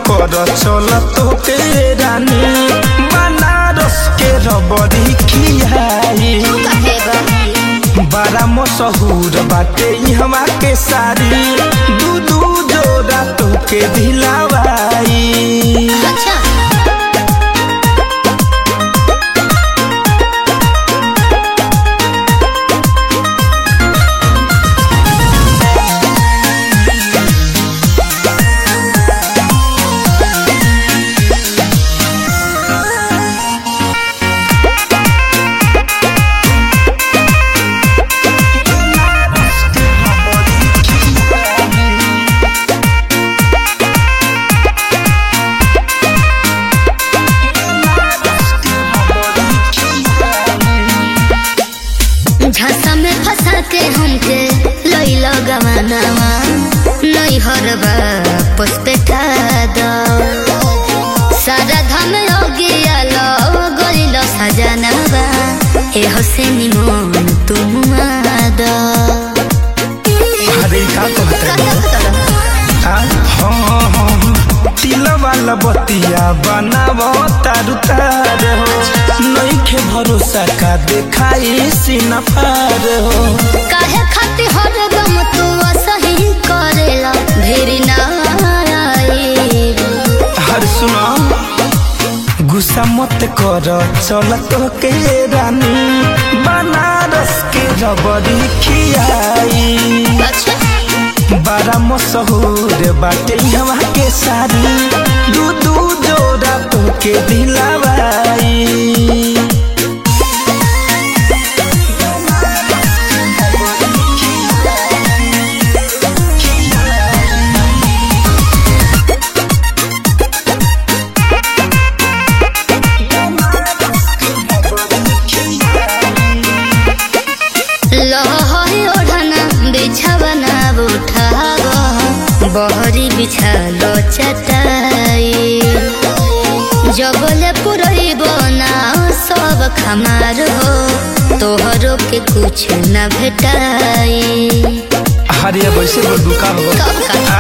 कर चल तो के रानी बनारस के रबड़ी खियाई काहे बा बड़ा मशहूर बाटे इहवा के साड़ी दू दू जोड़ा तो के दिलावाई अच्छा झांसा में फंसा के हमके लैला गवानावा नहीं हरबा पुष्पेटा दो सारा धम लगिया लो गलिल सजनावा ए हसेनी मन तुम दो अरे का कहते हाँ हाँ तिल वाला बतिया बनाव तारू तार हो नइखे भरोसा का देखाई सीना पार हो काहे खाती हरदम तू सही करेला भेरी ना आई हर सुनो गुस्सा मत कर चल तो के रानी बनारस के रबड़ी खियाई अच्छा बड़ा मशहूर बाटे हवा के साड़ी दू दू जोड़ा तो के दिलावाई लहरी ओढ़ना बिछावना उठाव बहरी बिछालो चटाई जबले पुरई बना सब खमार हो तोहरो के कुछ न भेटाई हरे वैसे वो दुकान हो कब का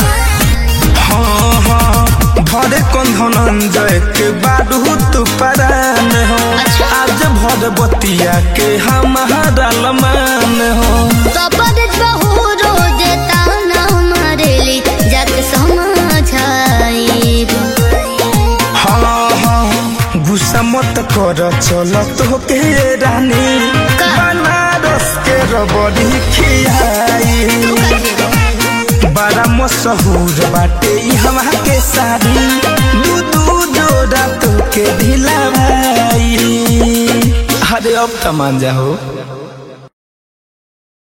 हाँ हाँ भरे कौन धनंजय के बाडू तू परान हो अच्छा। आज भर बतिया के हमारा लमान हो तबर बहु रोज ताना मारेली जाके समझाई हाँ हाँ गुस्सा मत कर चल तो के रानी का? बनारस के रबड़ी खियाई बड़ा मशहूर बाटे हवा के साड़ी दू दू जोड़ा तो के ढिला भाई अरे अब तमान जाओ